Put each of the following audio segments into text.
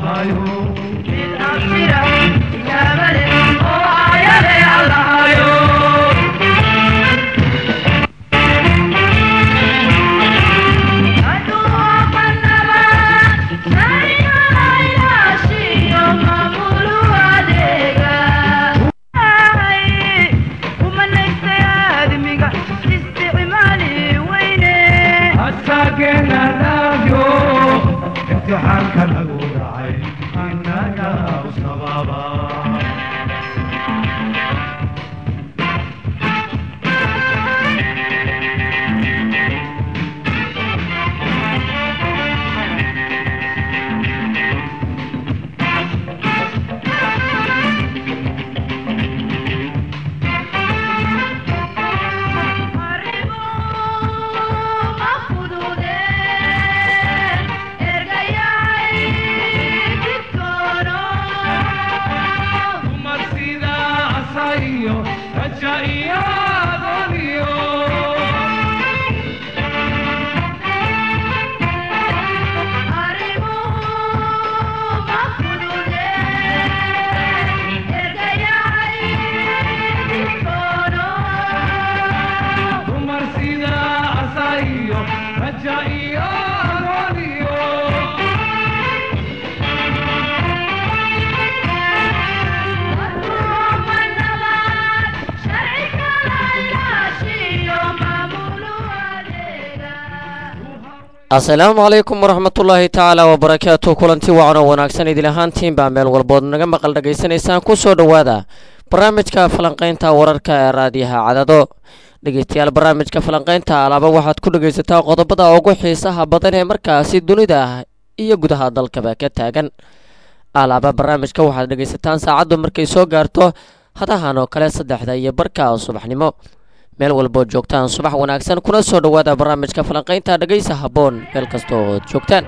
asalaamu calaykum waraxmatullaahi tacaala wabarakaatu kulanti wacan oo wanaagsan idin ahaantiin baa meel walbood naga maqal dhagaysanaysaan ku soo dhowaada barnaamijka falanqaynta wararka ee raadiyaha cadado dhegeystayaal barnaamijka falanqaynta alaaba waxaad ku dhegaysataa qodobada ugu xiisaha badan ee markaasi dunida iyo gudaha dalkaba ka taagan alaaba barnaamijka waxaad dhegaysataan saacaddu markay soo gaarto hadahan oo kale saddexda iyo barka subaxnimo meel walbood joogtaan subax wanaagsan kuna soo dhowaada barnaamijka falanqaynta dhegaysa habboon meel kasta ood joogtaan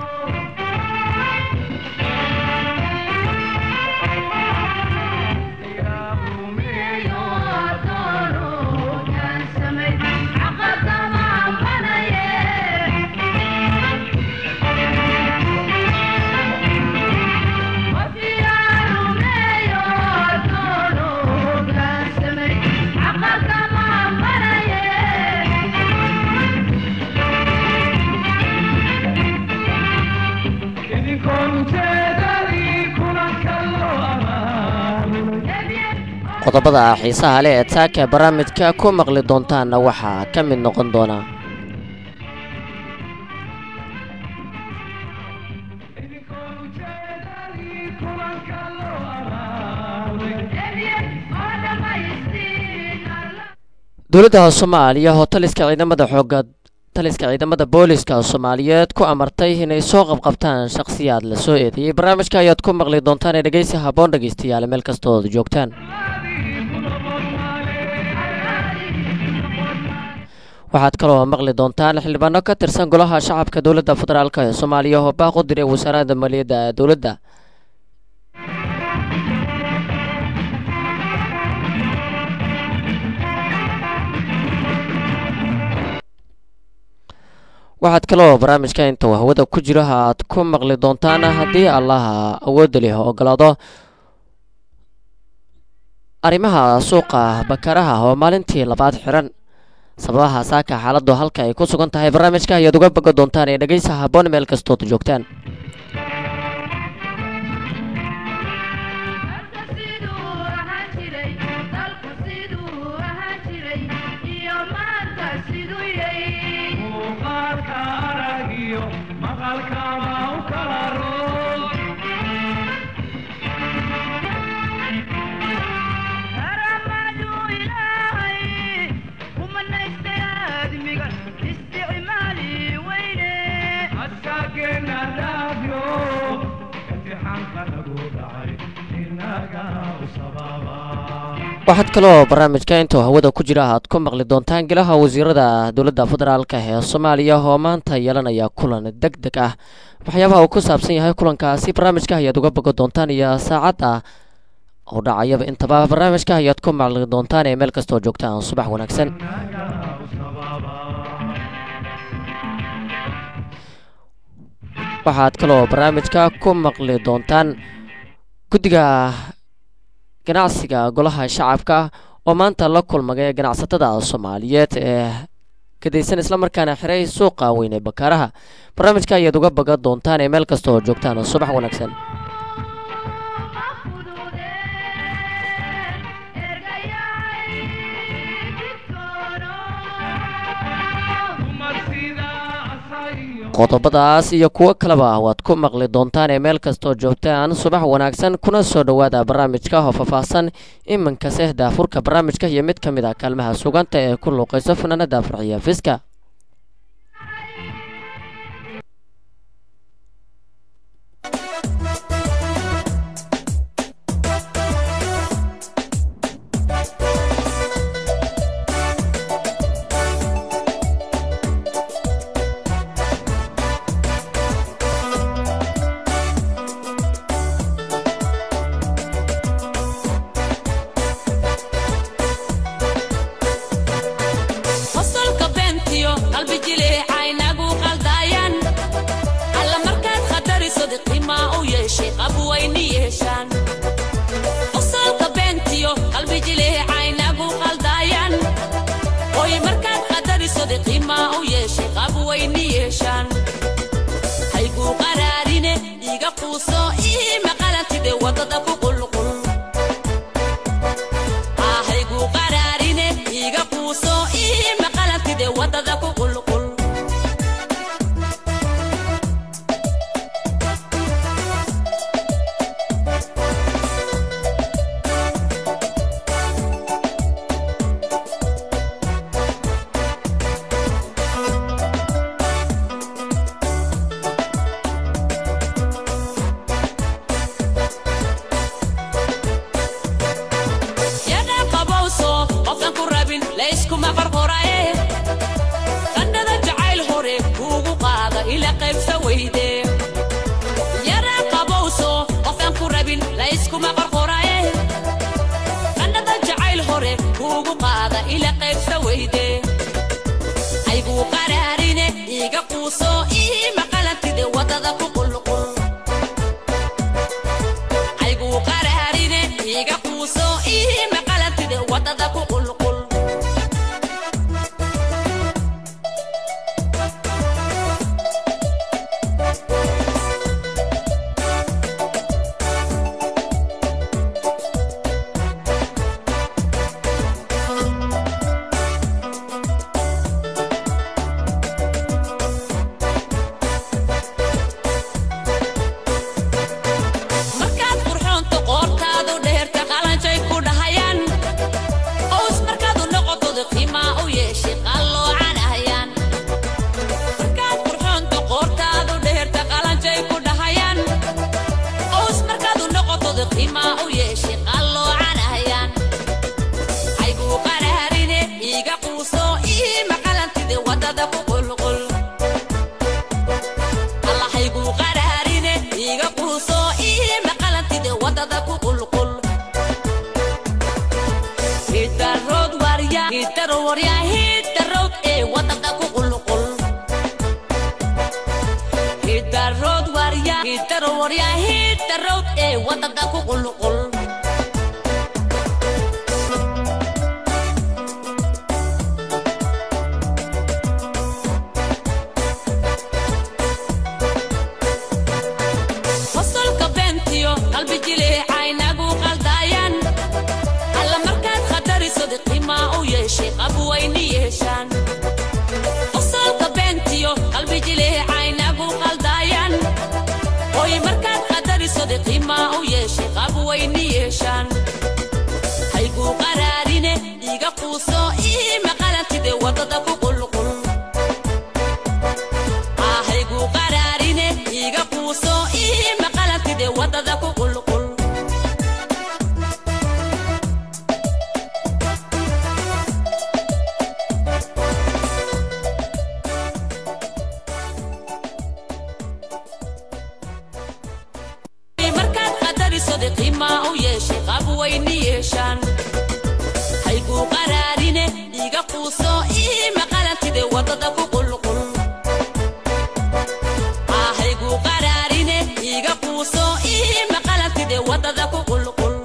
qodobada xiisaha leh ee taaka barnaamijka ku maqli doontaanna waxaa ka mid noqon doona dowladda soomaaliya oo taliska ciidamada xooga taliska ciidamada booliska soomaaliyeed ku amartay inay soo qabqabtaan shakhsiyaad la soo eedeeyey barnaamijka ayaad ku maqli doontaan ee dhegeysi habboon dhegeystayaal meel kastood joogtaan waxaad kaloo maqli doontaan xildhibaano ka tirsan golaha shacabka dowladda federaalk ee soomaaliya oo baaq u diray wasaaradda maaliyadda dowladda waxaad kaloo barnaamijka inta uu hawada ku jiro aad ku maqli doontaan haddii allaha awoodda leh ogolaado arrimaha suuqa bakaraha oo maalintii labaad xiran sababaha saaka xaaladdu halka ay ku sugan tahay barnaamijka ayaad uga boga doontaan ee dhegeysa habboon meel kastood joogtaan waxaad kaloo barnaamijka intuu hawada ku jira aad ku maqli doontaan golaha wasiirada dowladda federaalk ee soomaaliya oo maanta yeelanaya kulan deg deg ah waxyaabaha uu ku saabsan yahay kulankaasi barnaamijka ayaad uga bogo doontaan iyo saacadda oo dhacayaba intaba barnaamijka ayaad ku maqli doontaan ee meel kastoo joogtaan subax wanaagsan waxaad kaloo barnaamijka ku maqli doontaan guddiga ganacsiga golaha shacabka oo maanta la kulmagay ganacsatada soomaaliyeed ee kadaysan islamarkaana xiray suuqa weyn ee bakaaraha barnaamijka ayaad uga bagan doontaan ee meel kasta oo joogtaan subax wanaagsan qodobadaas iyo kuwo kaleba waad ku maqli doontaan ee meel kastooo joogtaan subax wanaagsan kuna soo dhowaada barnaamijka oo faahfaahsan iminkase daafurka barnaamijka iyo mid ka mid ah kaalmaha suganta ee ku luuqayso fanaanada farxiya fiska wadada ku qulqul ahaygu qara ii maqalantide wadada ku qulqul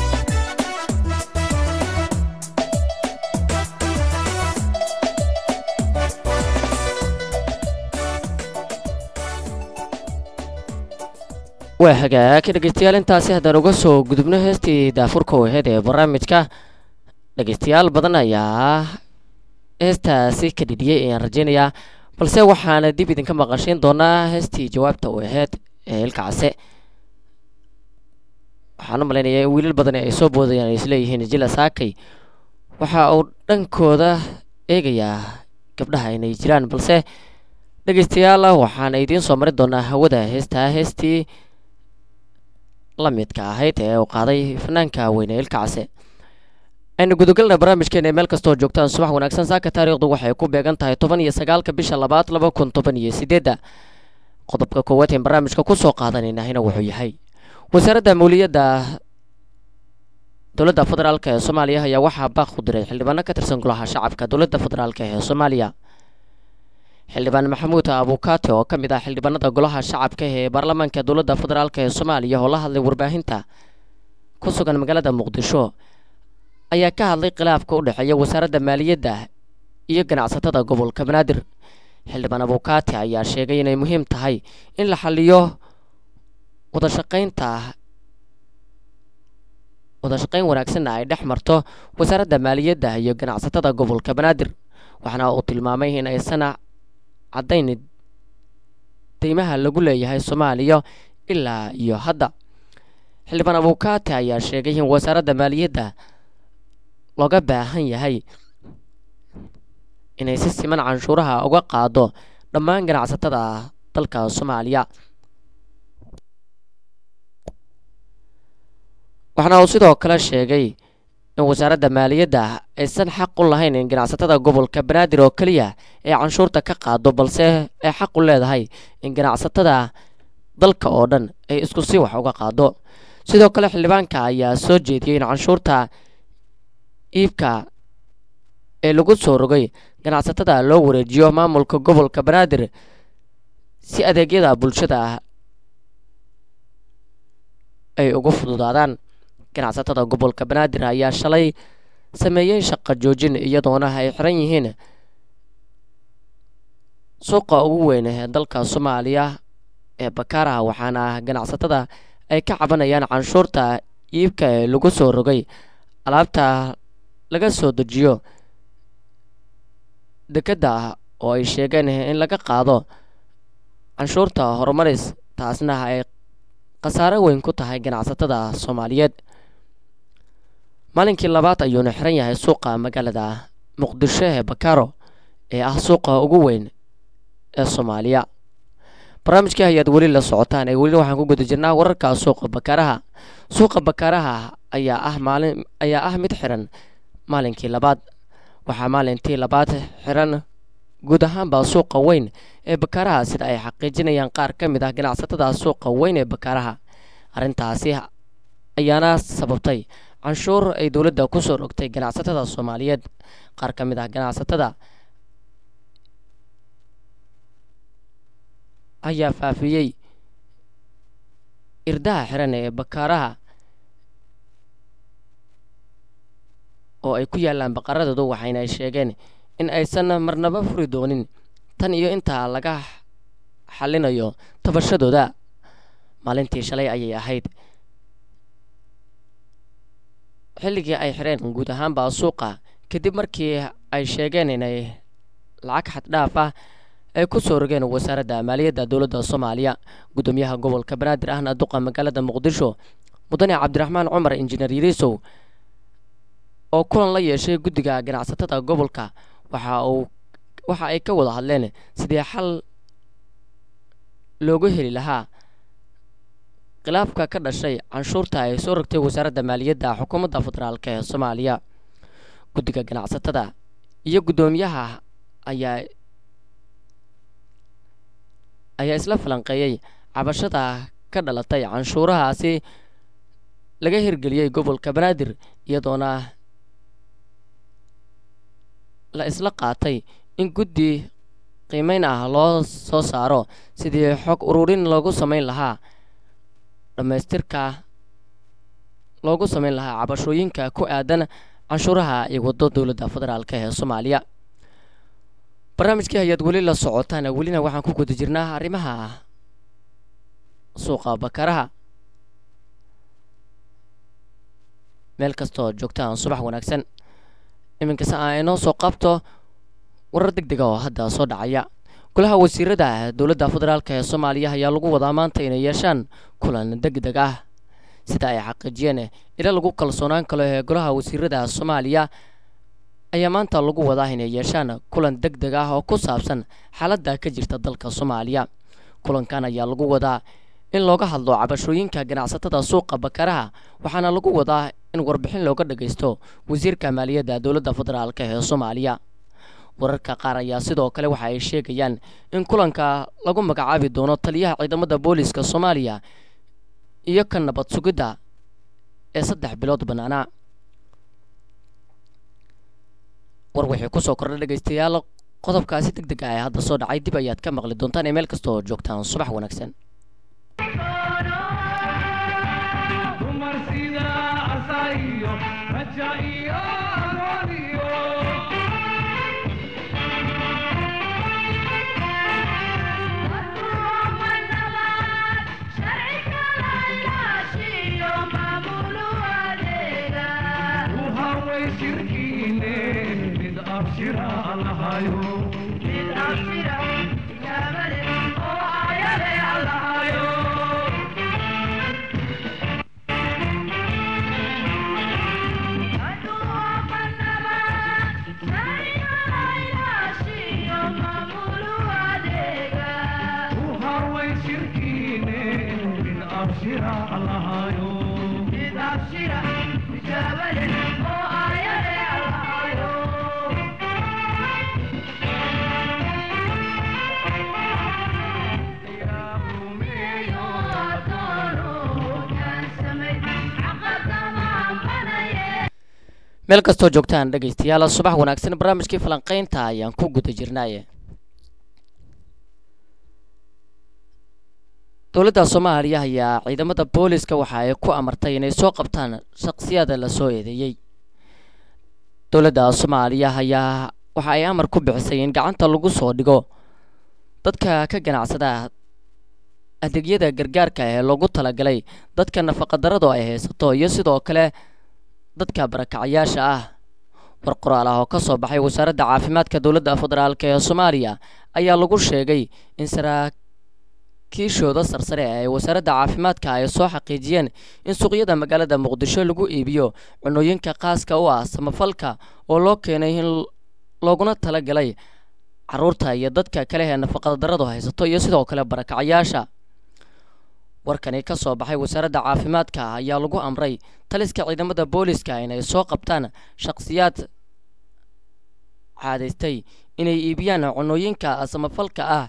waa hagaag dhegeystayaal intaasi haddaan uga soo gudubno heestii daafurka waheed ee barnaamijka dhegeystayaal badan ayaa heestaasi ka dhidhiyey ayaan rajeynayaa balse waxaana dib idinka maqashiin doonaa heestii jawaabta u aheyd ee ilkacase waxaan u malaynayaa in wiilal badan ay soo boodayaan ay isleeyihiin jila saakay waxa uu dhankooda eegayaa gabdhaha inay jiraan balse dhegeystayaal waxaana idiin soo mari doonaa hawada heestaa heestii la midka ahayd ee uu qaaday fanaanka weyne ilkacase aynu gudagalna barnaamijkeena meel kastoo joogtaan subax wanaagsan saaka taariikhdu waxay ku beegan tahay toban iyo sagaalka bisha labaad laba kun toban iyo sideedda qodobka koowaad een barnaamijka kusoo qaadanaynahina wuxuu yahay wasaaradda mawliyadda dowladda federaalk ee soomaaliya ayaa waxaa baaq u diray xildhibaano ka tirsan golaha shacabka dowladda federaalk ee soomaaliya xildhibaan maxamuud abukaate oo ka mid ah xildhibaanada golaha shacabka ee baarlamaanka dowladda federaalk ee soomaaliya oo la hadlay warbaahinta ku sugan magaalada muqdisho ayaa ka hadlay khilaafka u dhexeeya wasaaradda maaliyadda iyo ganacsatada gobolka banaadir xildhibaan abukaate ayaa sheegay inay muhiim tahay in la xaliyo wadashaqaynta wadashaqayn wanaagsanna ay dhex marto wasaaradda maaliyadda iyo ganacsatada gobolka banaadir waxaana uu tilmaamay in aysan caddayn deymaha lagu leeyahay soomaaliya ilaa iyo hadda xildhibaan abukaate ayaa sheegay in wasaaradda maaliyadda looga baahan yahay inay si siman canshuuraha uga qaado dhammaan ganacsatada dalka soomaaliya waxaana uu sidoo kale sheegay in wasaaradda maaliyadda aysan xaq u lahayn in ganacsatada gobolka banaadir oo keliya ay canshuurta ka qaado balse ay xaq u leedahay in ganacsatada dalka oo dhan ay isku si wax uga qaado sidoo kale xildhibaanka ayaa soo jeediyey in canshuurta iibka ee lagu soo rogay ganacsatada loo wareejiyo maamulka gobolka banaadir si adeegyada bulshada ay ugu fududaadaan ganacsatada gobolka banaadir ayaa shalay sameeyey shaqo joojin iyadoona ay xiran yihiin suuqa ugu weyn ee dalka soomaaliya ee bakaaraha waxaana ganacsatada ay ka cabanayaan canshuurta iibka ee lagu soo rogay alaabta laga soo dejiyo dekedda oo ay sheegeen in laga qaado canshuurta horumaris taasna ay khasaare weyn ku tahay ganacsatada soomaaliyeed maalinkii labaad ayuuna xiran yahay suuqa magaalada muqdisho ee bakaaro ee ah suuqa ugu weyn ee soomaaliya barnaamijkii ayaad weli la socotaan ee weli waxaan ku guda jirnaa wararka suuqa bakaaraha suuqa bakaaraha ayaa ah maalin ayaa ah mid xiran maalinkii labaad waxaa maalintii labaad xiran guud ahaanba suuqa weyn ee bakaaraha sida ay xaqiijinayaan qaar ka mid ah ganacsatada suuqa weyn ee bakaaraha arrintaasi ayaana sababtay canshuur ay dowladda ku soo rogtay ganacsatada soomaaliyeed qaar ka mid ah ganacsatada ayaa faafiyey irdaha xiran ee bakaaraha oo ay ku yaalaan baqaradoodu waxayna ay sheegeen in aysan marnaba furi doonin tan iyo intaa laga xallinayo tabashadooda maalintii shalay ayay ahayd xilligii ay xireen guud ahaanba suuqa kadib markii ay sheegeen inay lacag xaddhaaf ah ay ku soo rogeen wasaaradda maaliyadda dowladda soomaaliya guddoomiyaha gobolka banaadir ahna duqa magaalada muqdisho mudane cabdiraxmaan cumar injineer yariisow oo kulan la yeeshay guddiga ganacsatada gobolka waxa uu waxa ay ka wada hadleen sidii xal loogu heli lahaa khilaafka ka dhashay canshuurta ay soo rogtay wasaaradda maaliyadda xukuumadda federaalk ee soomaaliya guddiga ganacsatada iyo guddoomiyaha ayaa ayaa isla falanqeeyey cabashada ka dhalatay canshuurahaasi laga hirgeliyey gobolka banaadir iyadoona la isla qaatay in guddi qiimeyn ah loo soo saaro sidii xog ururin loogu sameyn lahaa dhammaystirka loogu sameyn lahaa cabashooyinka ku aadan canshuuraha ay wado dowladda federaalk ee soomaaliya barnaamijkii ayaad weli la socotaan welina waxaan ku guda jirnaa arrimaha suuqa bakaraha meel kastoo joogtaan subax wanaagsan iminkase aan inoo soo qabto warar deg dega oo hadda soo dhacaya golaha wasiirada dowladda federaalk ee soomaaliya ayaa lagu wadaa maanta inay yeeshaan kulan deg deg ah sida ay xaqiijiyeen ila lagu kalsoonaan kalo ee golaha wasiirada soomaaliya ayaa maanta lagu wadaa inay yeeshaan kulan deg deg ah oo ku saabsan xaaladda ka jirta dalka soomaaliya kulankan ayaa lagu wadaa in looga hadlo cabashooyinka ganacsatada suuqa bakaraha waxaana lagu wadaa in warbixin looga dhagaysto wasiirka maaliyadda dowladda federaalk ee soomaaliya wararka qaar ayaa sidoo kale waxa ay sheegayaan in kulanka lagu magacaabi doono taliyaha ciidamada booliiska soomaaliya iyo ka nabad sugidda ee saddex bilood bannaanaa war wixii kusoo kordha dhegaystayaal qodobkaasi deg deg ah ee hadda soo dhacay dib ayaad ka maqli doontaan ee meel kasta oo joogtaan subax wanaagsan meel kastoo joogtaan dhegaystayaal subax wanaagsan barnaamijkii falanqaynta ayaan ku guda jirnaaye dowladda soomaaliya ayaa ciidamada booliska waxa ay ku amartay inay soo qabtaan shaqsiyada lasoo eedeeyey dowladda soomaaliya ayaa waxa ay amar ku bixisay in gacanta lagu soo dhigo dadka ka ganacsada adeegyada gargaarka ee loogu talagalay dadka nafaqadaradu ay haysato iyo sidoo kale dadka barakacayaasha ah war qoraal ah oo ka soo baxay wasaaradda caafimaadka dowladda federaalk ee soomaaliya ayaa lagu sheegay in saraakiishooda sarsare ee wasaaradda caafimaadka ay soo xaqiijiyeen in suuqyada magaalada muqdisho lagu iibiyo cunooyinka qaaska u ah samafalka oo loo keenay in looguna talagalay caruurta iyo dadka kale ee nafaqadaradu haysato iyo sidoo kale barakacayaasha warkani ka soo baxay wasaaradda caafimaadka ayaa lagu amray taliska ciidamada booliska inay soo qabtaan shaqsiyaad caadaystay inay iibiyaan cunooyinka samafalka ah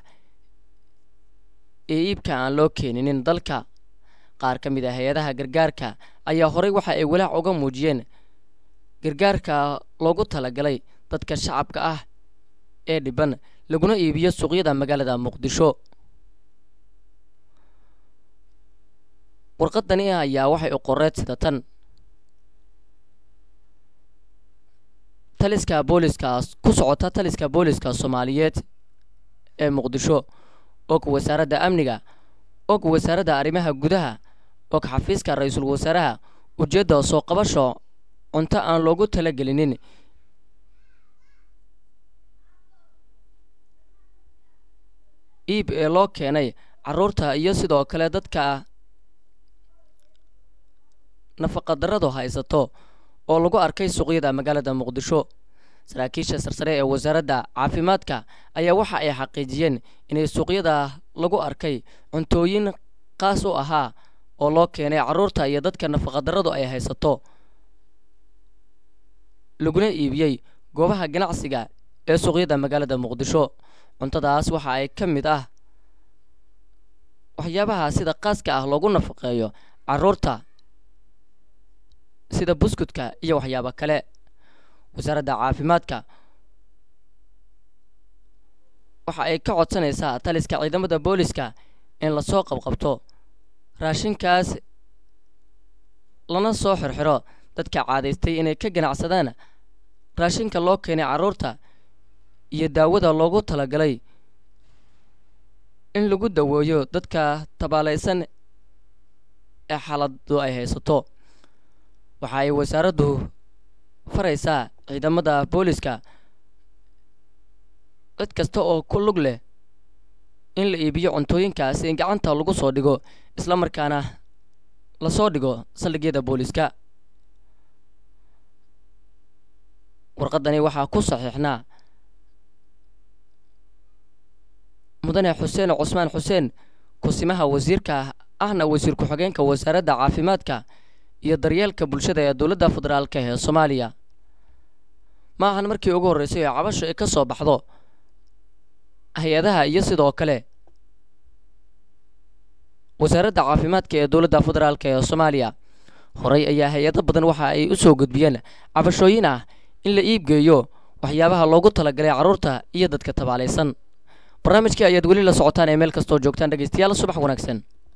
ee iibka aan loo keeninin dalka qaar ka mid ah hay-adaha gargaarka ayaa horey waxa ay walaac uga muujiyeen gargaarka loogu talagalay dadka shacabka ah ee dhiban laguna iibiyo suuqyada magaalada muqdisho warqadani ayaa waxay u qoreed sida tan taliska booliskaas ku socota taliska booliska soomaaliyeed ee muqdisho og wasaaradda amniga og wasaaradda arrimaha gudaha og xafiiska ra-iisul wasaaraha ujeedda soo qabasho cunto aan loogu talagelinin iib ee loo keenay caruurta iyo sidoo kale dadka nafaqadaradu haysato oo lagu arkay suuqyada magaalada muqdisho saraakiisha sarsare ee wasaaradda caafimaadka ayaa waxa ay xaqiijiyeen inay suuqyada lagu arkay cuntooyin qaas u ahaa oo loo keenay caruurta iyo dadka nafaqadaradu ay haysato laguna iibiyey goobaha ganacsiga ee suuqyada magaalada muqdisho cuntadaas waxa ay ka mid ah waxyaabaha sida qaaska ah loogu nafaqeeyo caruurta sida buskudka iyo waxyaabo kale wasaaradda caafimaadka waxa ay ka codsanaysaa taliska ciidamada booliska in lasoo qabqabto raashinkaas lana soo xirxiro dadka caadaystay inay ka ganacsadaan raashinka loo keenay carruurta iyo daawada loogu talagalay in lagu daweeyo dadka tabaalaysan ee xaaladu ay haysato waxa ay wasaaraddu faraysaa ciidamada booliska cid kasta oo ku lug leh in la iibiyo cuntooyinkaasi in gacanta lagu soo dhigo isla markaana lasoo dhigo saldhigyada booliska warqadani waxaa ku saxiixnaa mudane xuseen cusmaan xuseen kusimaha wasiirka ahna wasiir ku-xigeenka wasaaradda caafimaadka iyo daryeelka bulshada ee dowladda federaalk ee soomaaliya ma ahan markii ugu horreysay oo cabasho ay ka soo baxdo hay-adaha iyo sidoo kale wasaaradda caafimaadka ee dowladda federaalk ee soomaaliya horey ayaa hay-ado badan waxa ay u soo gudbiyeen cabashooyin ah in la iibgeeyo waxyaabaha loogu talagalay carruurta iyo dadka tabaalaysan barnaamijkii ayaad weli la socotaan ee meel kastoo joogtaan dhegeystayaal subax wanaagsan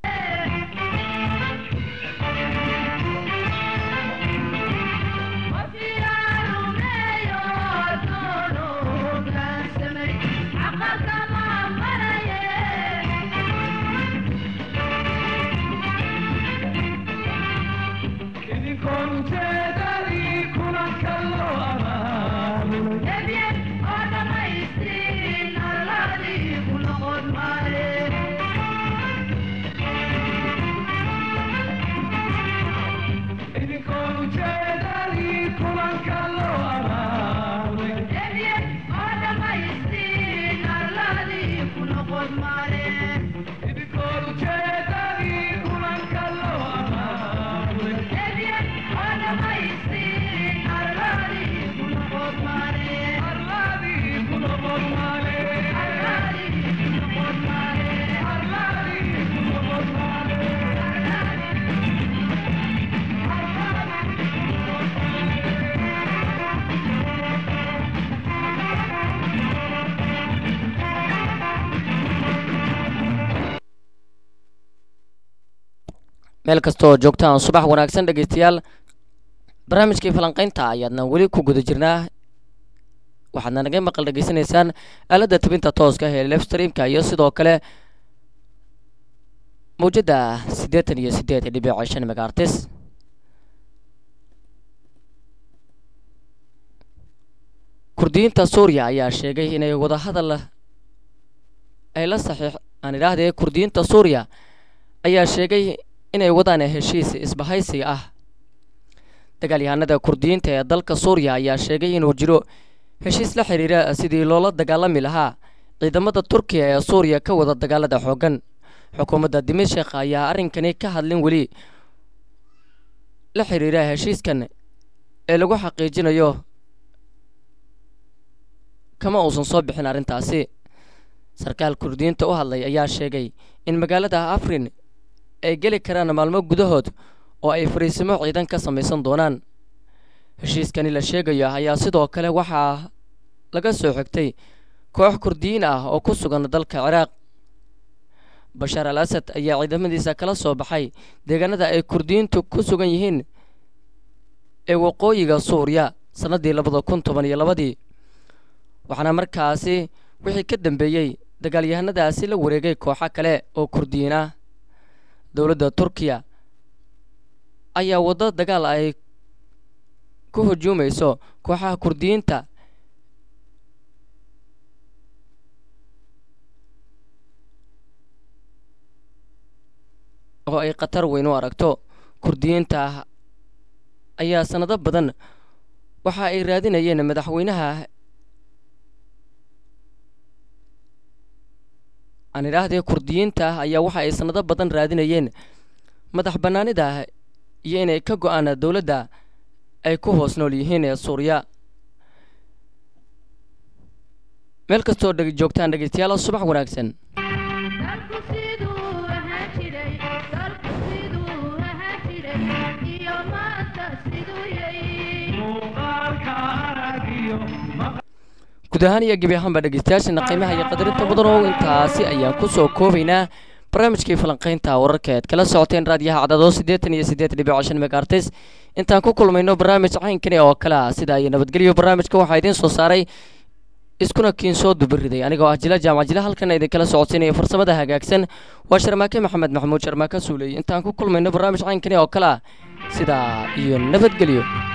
meel kastoo joogtaan subax wanaagsan dhegeystayaal barnaamijkii falanqaynta ayaadna weli ku guda jirnaa waxaadna naga maqal dhegeysanaysaan aaladda tabinta tooska ee lefstreamka iyo sidoo kale mawjadda siddeetan iyo siddeed dhibic shan megaartis kurdiyiinta suuriya ayaa sheegay inay wadahadal ay la saxiix aan idhaahdee kurdiyiinta suuriya ayaa sheegay inay wadaan heshiis isbahaysi ah dagaalyahanada kurdiyiinta ee dalka suuriya ayaa sheegay inuu jiro heshiis la xiriira sidii loola dagaalami lahaa ciidamada turkiya ee suuriya ka wada dagaalada xooggan xukuumadda dimashik ayaa arrinkani ka hadlin weli la xiriira heshiiskan ee lagu xaqiijinayo kama uusan soo bixin arrintaasi sarkaal kurdiyiinta u hadlay ayaa sheegay in magaalada afrin ay geli karaan maalmo gudahood oo ay fariisimo ciidan ka samaysan doonaan heshiiskani la sheegayo ayaa sidoo kale waxaa laga soo xigtay koox kurdiyiin ah oo ku sugan dalka ciraaq bashaar al asad ayaa ciidamadiisa kala soo baxay deegaanada ay kurdiyiintu ku sugan yihiin ee waqooyiga suuriya sannaddii labada kun toban iyo labadii waxaana markaasi wixii ka dambeeyey dagaalyahanadaasi la wareegay kooxo kale oo kurdiyiin ah dowladda turkiya ayaa waddo dagaal ay ku hujuumayso kooxaha kurdiyiinta oo ay khatar weyn u aragto kurdiyiinta ayaa sannado badan waxa ay raadinayeen madaxweynaha aan idhaahdee kurdiyiinta ayaa waxa ay sannado badan raadinayeen madax bannaanida iyo inay ka go-aan dowladda ay ku hoos nool yihiin ee suuriya meel kastoo dheg joogtaan dhegeystayaal subax wanaagsan guud ahaan iyo gebi ahaanba dhegeystayaashana qiimaha iyo qadarinta mudan oo intaasi ayaan ku soo koobaynaa barnaamijkii falanqaynta wararka eed kala socoteen raadiyaha cadadoo siddeetan iyo siddeed dhibic shan megaartis intaan ku kulmayno barnaamij caynkani oo kale ah sida iyo nabadgelyo barnaamijka waxaa idiin soo saaray iskuna kiin soo dubiriday anigoo ah jila jaamac jila halkana idinkala socodsiinaya farsamada hagaagsan waa sharmaake maxamed maxamuud sharmaake suuley intaan ku kulmayno barnaamij caynkani oo kale ah sidaa iyo nabadgelyo